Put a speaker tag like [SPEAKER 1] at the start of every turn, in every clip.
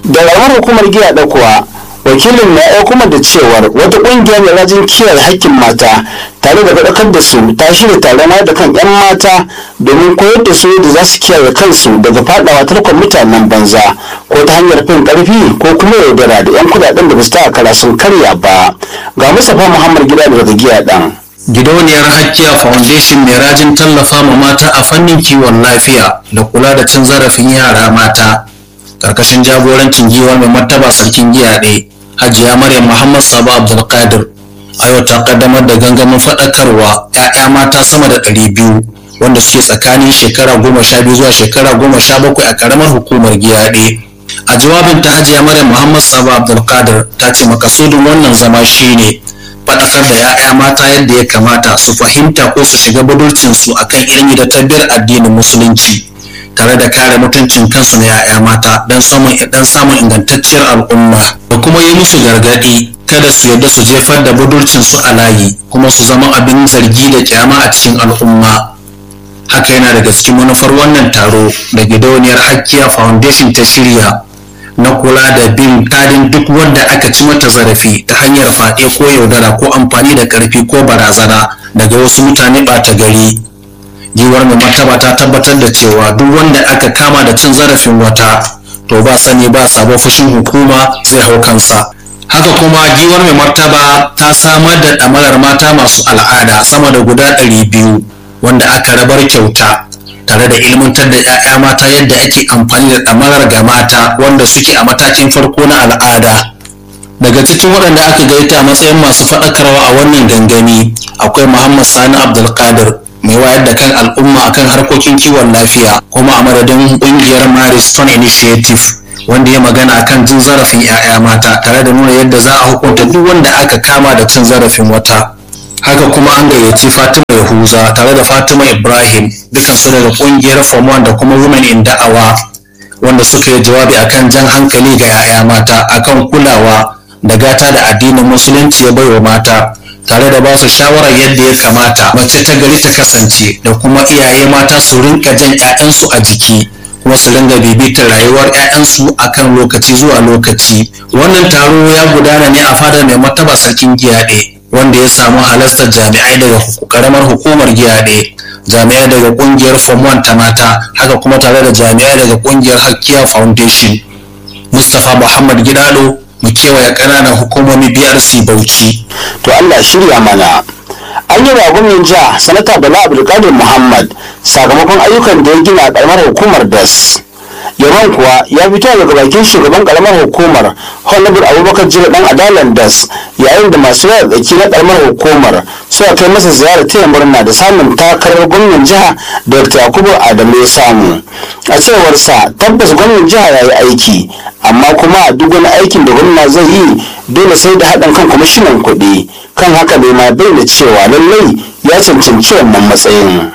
[SPEAKER 1] da ramar hukumar giya da kuwa wakilin na ya kuma da cewar wata ƙungiyar mai rajin kiyaye hakkin mata tare da faɗakar da su ta shirya taron wayar da kan 'yan mata domin koyar da su da za su kiyaye kansu daga faɗawa tarkon mutanen banza ko ta hanyar fin ƙarfi ko kuma yaudara da 'yan kuɗaɗen da ba su ta kara sun karya ba ga mustapha muhammad gida daga giya ɗan.
[SPEAKER 2] Gidauniyar Hakkiya Foundation mai rajin tallafa ma mata a fannin kiwon lafiya da kula da cin zarafin yara mata. Karkashin jagorancin giwar mai martaba sarkin giya ɗaya, Hajiya Maryam Muhammad Sabo Abdulkadir. A yau ta kaddamar da gangamin faɗakarwa 'ya'ya mata sama da ɗari biyu wanda suke tsakanin shekara goma sha biyu zuwa shekara goma sha bakwai a ƙaramar hukumar giya ɗaya. A jawabin ta Hajiya Maryam Muhammad Sabo Abdulkadir ta ce makasudin wannan zama shine faɗakar da 'ya'ya mata yadda ya kamata su fahimta ko su shiga budurcinsu akan ilimi da tabbiyar addinin musulunci tare da kare mutuncin kansu na 'ya'ya mata don samun dan samun ingantacciyar al'umma da kuma yi musu gargaɗi kada su yarda su jefar da budurcinsu a layi kuma su zama abin zargi da kyama a cikin al'umma haka yana daga cikin manufar wannan taro da gidauniyar hakkiya foundation ta shirya na kula da bin kadin duk wanda aka ci mata zarafi ta hanyar faɗe ko yaudara ko amfani da ƙarfi ko barazana daga wasu mutane ɓata gari giwar mai martaba ta tabbatar da cewa duk wanda aka kama da cin zarafin wata to ba sani ba sabon fushin hukuma zai hau kansa haka kuma giwar mai martaba ta samar da ɗamarar mata masu al'ada sama da guda ɗari biyu wanda aka rabar kyauta tare da ilmantar da 'ya'ya mata yadda ake amfani da ɗamarar ga mata wanda suke a matakin farko na al'ada daga cikin waɗanda aka gaita a matsayin masu faɗakarwa a wannan gangami akwai muhammad sani abdulkadir mai wayar da kan al'umma akan harkokin kiwon lafiya kuma a madadin ƙungiyar maris stone initiative wanda ya magana akan jin zarafin 'ya'ya mata tare da nuna yadda za a hukunta duk wanda aka kama da cin zarafin wata haka kuma an gayyaci fatima yahuza tare da fatima ibrahim dukansu daga kungiyar form da kuma women in da'awa wanda suka yi jawabi akan jan hankali ga 'ya'ya mata akan kulawa da gata da addinin musulunci ya baiwa mata tare da ba su shawarar yadda ya kamata mace ta gari ta kasance da kuma iyaye mata su rinka jan 'ya'yansu a jiki kuma su ringa bibitar rayuwar 'ya'yansu akan lokaci zuwa lokaci wannan taro ya gudana ne a fadar mai martaba sarkin giyaɗe wanda ya samu halartar jami'ai daga karamar hukumar giyaɗe jami'ai daga kungiyar form 1 ta mata haka kuma tare da jami'ai daga kungiyar hakkiya foundation mustapha muhammad gidado mu kewaye ƙananan hukumomi brc bauchi
[SPEAKER 1] to allah shirya mana an yi wa gwamnan jiha sanata bala abdulkadir muhammad sakamakon ayyukan da ya gina a karamar hukumar das yaman kuwa ya fito daga bakin shugaban karamar hukumar honorable abubakar jira dan adalan das yayin da masu yaya tsaki na karamar hukumar suka kai masa ziyarar taya murna da samun takarar gwamnan jiha dr yakubu adamu ya samu a cewar sa tabbas gwamnan jiha ya yi aiki amma kuma duk wani aikin da gwamna zai yi dole sai da haɗin kan kwamishinan kuɗi kan haka bai ma bayyana cewa lallai ya cancanci wannan matsayin.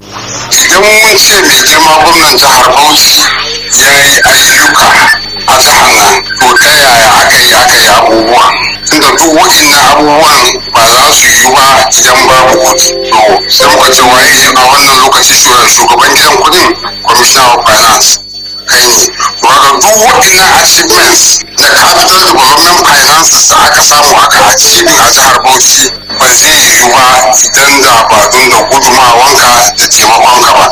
[SPEAKER 3] idan mun ce mai girma gwamnan jihar bauchi ya yi ayyuka a jihar nan to ta yaya aka yi aka yi abubuwa tunda duk waɗannan abubuwan ba za su yi ba idan babu kuɗi to sai muka ce waye a wannan lokaci shugaban gidan kuɗin commissioner of finance kai ne to haka duk waɗannan achievements na capital development finances da aka samu aka achieving a jihar bauchi ba zai yiwu ba idan da ba don da gudumawanka da taimakonka ba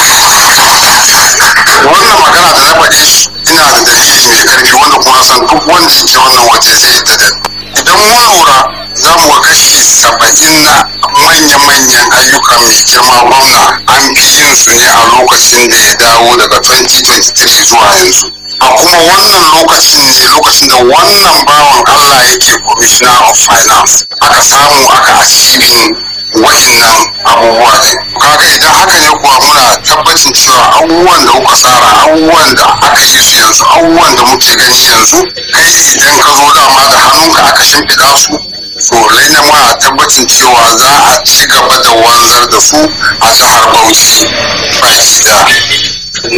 [SPEAKER 3] wannan magana da na faɗi ina da dalili mai karfi wanda kuma san duk wanda yake wannan waje zai yadda da idan mun lura za mu ga kashi saba'in na manya-manyan ayyukan mai girma gwamna an fi yin su ne a lokacin da ya dawo daga 2023 zuwa yanzu a kuma wannan lokacin ne lokacin da wannan bawan allah yake commissioner of finance aka samu aka achieving wa'innan abubuwa ne kaga idan haka ne kuwa muna tabbacin cewa abubuwan da kuka tsara abubuwan da aka yi su yanzu abubuwan da muke gani yanzu kai idan ka zo dama da hannunka aka shimfiɗa su so lalle muna tabbacin cewa za a ci gaba da wanzar da su a jihar bauchi baki da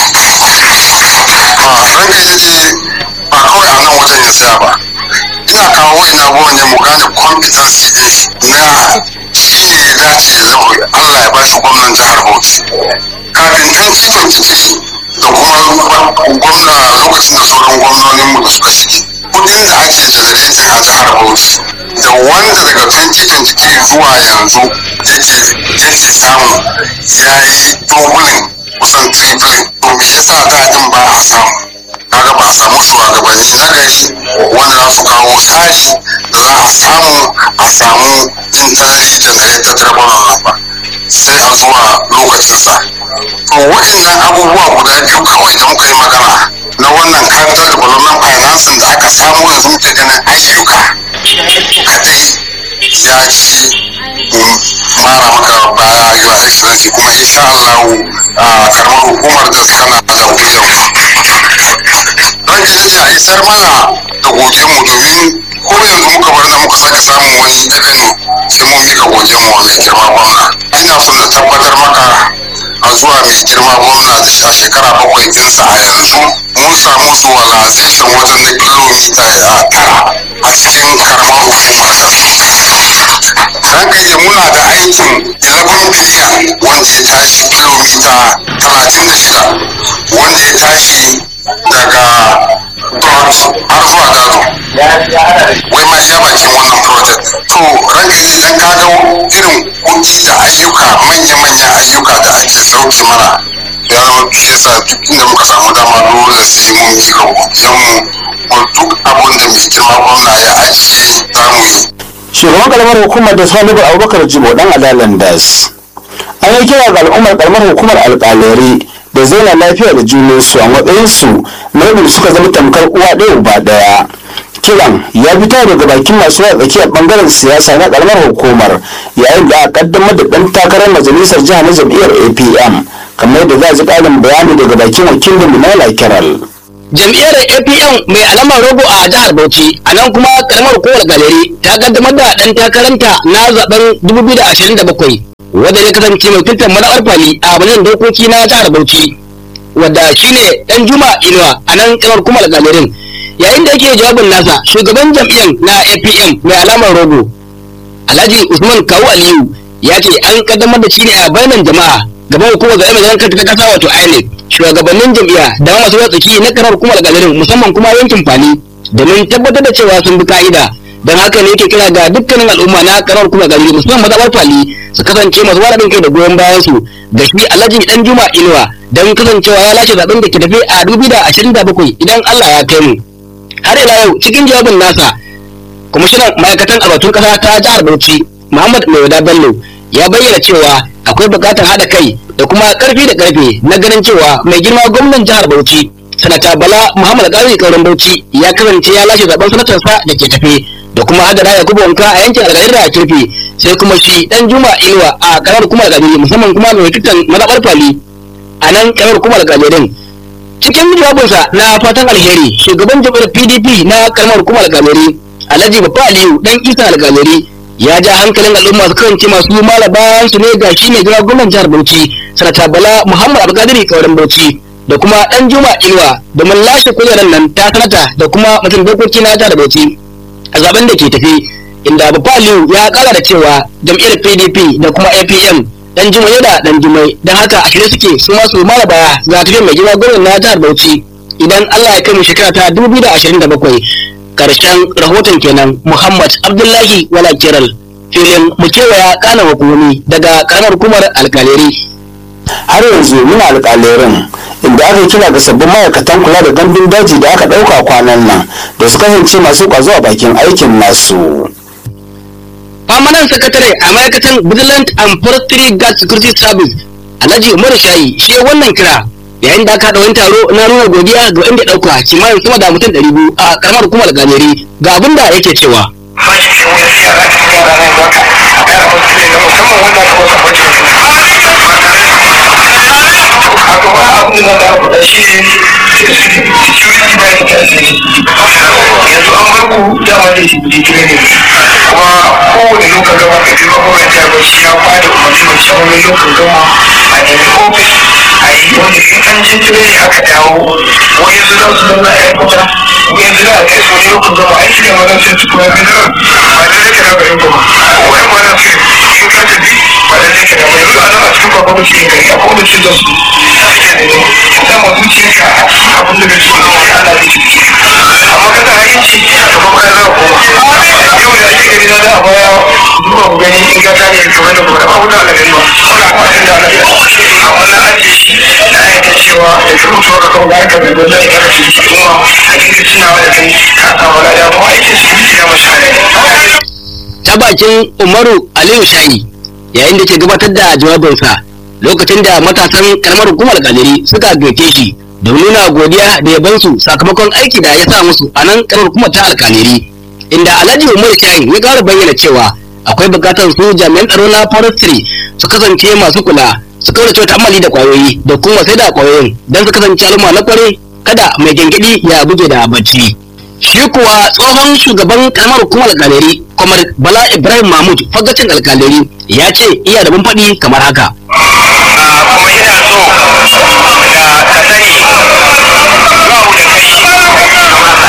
[SPEAKER 3] ranka ya ce ba kawai a nan wajen ya tsaya ba ina kawo wa'in abubuwan ne mu gane competency ɗin shi na shi ne ya dace ya zama Allah ya bashi gwamnan jihar Bauchi. Kafin 2023 da kuma gwamna lokacin da sauran gwamnoninmu da suka shige kudin da ake generating a jihar bauchi da wanda daga 2023 zuwa yanzu yake yake samu ya yi doubling kusan tripling to me yasa daɗin ba a samu kaga ba a samu shugabanni na gari wanda za su kawo tsari da za a samu a samu internally generated revenue ba sai a zuwa lokacinsa to wa'annan abubuwa guda biyu kawai da muka yi magana na wannan capital development financing da aka samu yanzu muke ganin ayyuka kadai ya ci mara maka baya a your excellency kuma insha Allah a karamar hukumar da tana da wuyan ranke nake a isar mana da gogen mu domin ko yanzu muka bar da muka sake samun wani dakani sai mun mika gogen mu mai girma gwamna ina son na tabbatar maka a zuwa mai girma gwamna a shekara bakwai ɗinsa a yanzu mun samu zuwalization wajen na kilomita a tara a cikin karamar hukumar ranka yi muna da aikin 11 biliyan wanda ya tashi kilomita 36 wanda ya tashi daga dot har zuwa gado wai ma iya bakin wannan project to ranka yi dan kaga irin kunci da ayyuka manya-manyan ayyuka da ake sauke mana ya zama shi yasa duk inda muka samu dama dole sai mun mika godiyanmu mu duk abin da mai girma gwamna ya ajiye za mu yi
[SPEAKER 1] shugaban karamar hukumar da salihu abubakar jibo dan adalan das an yi kira ga al'ummar karamar hukumar alƙalari da zauna lafiya da junansu a matsayinsu na yadda suka zama tamkar uwa ɗaya uba ɗaya kiran ya fito daga bakin masu yawa tsakiyar bangaren siyasa na karamar hukumar yayin da aka kaddamar da ɗan takarar majalisar jiha na jam'iyyar apm kamar yadda za a ji ƙarin bayani daga bakin wakilin minala kiral
[SPEAKER 4] jam'iyyar apm mai alamar rogo a jihar bauchi a nan kuma karamar hukumar galeri ta kaddamar da ɗan takaranta na zaben 2027 wadda ya kasance mai tutar madawar fali a wajen dokoki na jihar bauchi wadda shine dan juma inuwa a nan karamar hukumar galerin yayin da yake jawabin nasa shugaban jam'iyyar na apm mai alamar rogo alhaji usman kawu aliyu ya ce an kaddamar da shi ne a bainan jama'a gaban hukumar zaɓe mai kanta ta kasa wato inec shugabannin jam'iyya da ma masu tsaki na karar hukumar galerin musamman kuma yankin fani domin tabbatar da cewa sun bi ka'ida don haka ne yake kira ga dukkanin al'umma na karar hukumar galerin musamman mazaɓar fali su kasance masu wara kai da goyon bayan su da shi alhaji dan juma inuwa don kasancewa ya lashe zaɓen da ke tafi a 2027 idan allah ya kai mu har ila yau cikin jawabin nasa kwamishinan ma'aikatan albatun ƙasa ta jihar bauchi muhammad mai bello ya bayyana cewa akwai buƙatar haɗa kai da kuma ƙarfi da ƙarfe na ganin cewa mai girma gwamnan jihar bauchi sanata bala muhammad ƙarfi kauran bauchi ya kasance ya lashe zaben sanatarsa da ke tafe da kuma hadara ya kuba wanka a yankin alƙalin da kirfi sai kuma shi dan juma inuwa a ƙarar kuma alƙalin musamman kuma mai tutan mazaɓar fali a nan ƙarar kuma alƙalin cikin jawabinsa na fatan alheri shugaban jam'iyyar pdp na karamar hukumar alƙalari alhaji babba aliyu dan isa alƙalari ya ja hankalin al'umma su kasance masu mala bayan su ne ga shi ne jira gwamnan jihar bauchi sanata bala muhammad abdulkadir kauran bauchi da kuma dan juma inuwa domin lashe kujerar nan ta sanata da kuma mutum dokoki na jihar bauchi a zaben da ke tafi inda babba aliyu ya kara da cewa jam'iyyar pdp da kuma apm dan jumai da dan jumai don haka a shirye suke su masu mara baya za ta mai girma gwamnan na jihar bauchi idan allah ya kai mu shekara ta 2027 karshen rahoton kenan muhammad abdullahi wala kiral filin mu kewaya kana hukumomi daga karamar hukumar alkaleri
[SPEAKER 1] har yanzu muna alƙalerin inda aka kira ga sabbin ma'aikatan kula da gandun daji da aka ɗauka kwanan nan da su kasance masu ƙwazo a bakin aikin nasu.
[SPEAKER 4] Permanent Secretary a ma'aikatan Vigilant and Forestry Guard Security Service Alhaji Umar Shayi shi wannan kira yayin da aka haɗa wani taro na nuna godiya ga inda ɗauka kimanin sama da mutum ɗari biyu a ƙaramar hukumar ganeri ga abin da yake cewa.
[SPEAKER 5] yanzu an bar ku dama da shi ne kuma kowane lokacin gama ka fi gwamnati jihar Bauchi ya bada umarni mai shawarar lokacin gama a nemi ofis a yi wanda in an je tire aka dawo wani su za su zama a kuta wani za a kai su wani lokacin gama aiki ne mazan sai su kuma gina ba da zai kana bayan kuma wani mazan sai in ka tafi ba da zai kana bayan zuwa nan a cikin babban mutum gari a kowane su da su da masu ce ka abin da bai so da wani ana kamar da kuma ba wuta da gani ba kuna kwatin da na a wannan aji na aika cewa da ka mutu ka kawo ga ka da dole ka ka ci kuma a cikin tunawa da kai ka samu lada kuma aikin su ya mashi
[SPEAKER 4] ta bakin umaru aliyu shayi yayin da ke gabatar da jawabinsa lokacin da matasan karamar hukumar kaliri suka gaike shi da nuna godiya da yabansu sakamakon aiki da ya sa musu a nan karamar hukumar ta alkaliri inda alhaji umar shayi ya kara bayyana cewa akwai bukatar su jami'an tsaro na forestry su kasance masu kula su kaurace ta'ammali da kwayoyi da kuma sai da kwayoyin don su kasance al'umma na kware kada mai gengedi ya buge da bacci shi kuwa tsohon shugaban karamar hukumar alkaleri kamar bala ibrahim mahmud fagacin alkaleri ya ce iya da faɗi kamar haka
[SPEAKER 5] kuma ina so da ka sani ba mu da kai in kai shi don Allah ko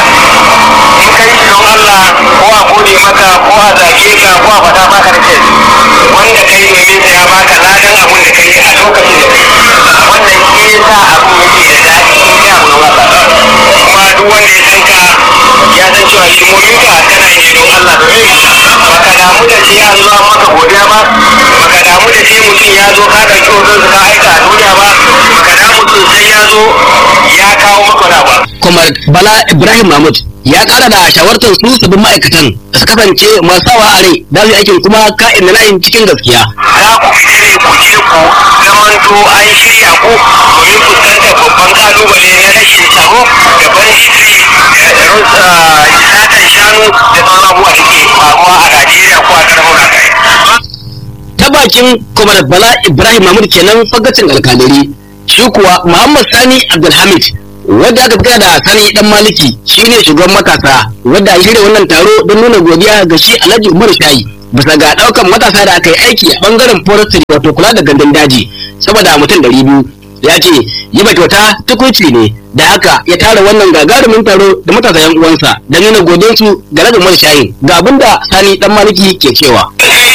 [SPEAKER 5] a gode maka ko a zage ka ko a faɗa maka da kai wanda kai domin sa ya baka ladan abun da kai a lokacin da kai wannan shi ya sa abun yake da daɗi in kai abu don Allah kuma duk wanda ya san ka ya san cewa hidimomin ka kana yi don Allah domin baka damu da sai an zo an maka godiya ba baka damu da sai mutum ya zo ka ɗauki hoton ka aika a duniya ba baka damu mutum sai ya zo ya kawo maka wani ba
[SPEAKER 4] kamar bala ibrahim mahmud ya kara da shawartar su sabbin ma'aikatan da su kasance masu sawa a rai da su yi aikin kuma ka'in da na'in cikin gaskiya
[SPEAKER 5] za ku fita ne ku je ku zamanto an shirya ku domin fuskantar babban kalubale na rashin tsaro da banditri da satan shanu da sauran abubuwa da ke faruwa a Najeriya ko a ƙarfin rakai.
[SPEAKER 4] ta bakin kamar bala ibrahim mahmud kenan fagacin alkalari shi kuwa muhammad sani abdulhamid wadda aka kira da sani dan maliki shine shugaban matasa wadda ya shirya wannan taro don nuna godiya ga shi alhaji umar shayi bisa ga daukan matasa da aka yi aiki a bangaren forestry wato kula da gandun daji saboda mutum ɗari biyu ya ce yi ba kyauta tukunci ne da haka ya tara wannan gagarumin taro da matasa yan uwansa don nuna godiyarsu ga alhaji umar shayi ga abinda sani dan maliki ke cewa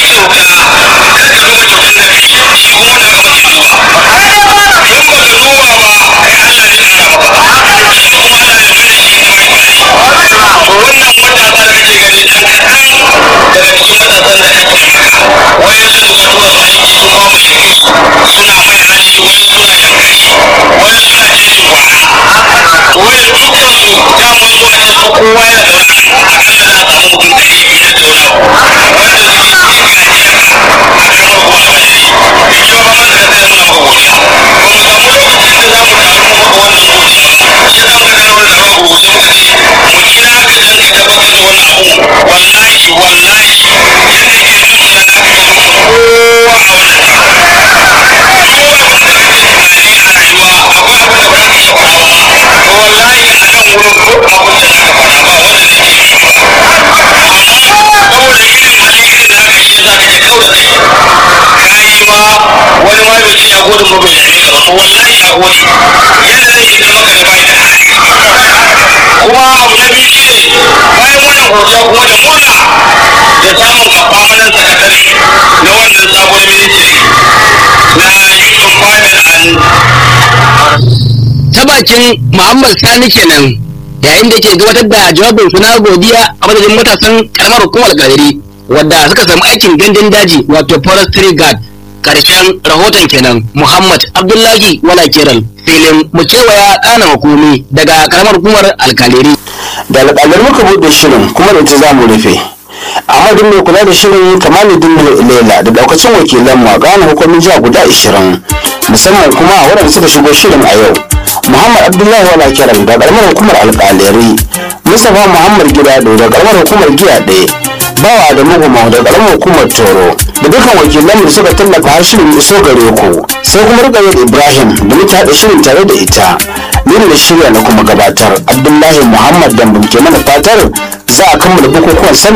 [SPEAKER 5] wannan matasa da kake gani ɗan kaɗan daga cikin matasan da ake wayan su mutuwar aiki sun ba mu shiri suna mai hali wayan suna yankari wayan suna cikin kwana wayan dukkan su daman su a cikin kowa ya da wani akalla za a samu mutum ɗari biyar da wani abu wanda suke cikin gajiya a kan kuwa ga shi mai kyau ba man da zai muna godiya ba mu samu lokacin da za mu taru mu maka wannan godiya ba shi za mu ga kana wani da ba rubuce muka ce mu kira ka dan ka tabbatar da wani abu wallahi wallahi yadda ke zuciya na ka ga muka kowa a wannan taro kowa abin da kake tunani a rayuwa akwai abin da ba ka iya faɗa ba ma to wallahi a nan wurin duk abin da za ka faɗa ba wanda zai iya yi ba amma saboda irin hali irin na ka shi yasa kake kau da kai ka yi ma wani ma bai ce ya gode ma bai dame ka ba to wallahi ya gode yadda zai yi maka da bai da hali kuma abu na biyu shine bayan wannan godiya kuma da murna da samun kafamanan sakatare na wannan sabon ministry na youth empowerment and
[SPEAKER 4] ta bakin Muhammad Sani kenan yayin da ke gabatar da jawabin su na godiya a madadin matasan karamar hukumar gadari wadda suka samu aikin gandun daji wato forestry guard karshen rahoton kenan Muhammad Abdullahi Wala Kiral filin mu kewaya ɗana hukumi daga karamar hukumar alkaleri
[SPEAKER 1] da alƙalar muka buɗe shirin kuma da ita za mu rufe ahmadu mai kula da shirin kamaluddin lela da daukacin wakilan mu a gane hukumin jiha guda 20 musamman kuma a waɗanda suka shigo shirin a yau muhammad abdullahi wala kiran da karamar hukumar alƙaleri mustapha muhammad gidado da karamar hukumar giya ɗaya bawa da muguma da karamar hukumar toro da dukkan wakilan da suka tallafa har shirin iso gare ku sai kuma rikayar ibrahim da muke haɗa shirin tare da ita ni da shirya na kuma gabatar abdullahi muhammad dambam ke mana fatar za a kammala bukukuwan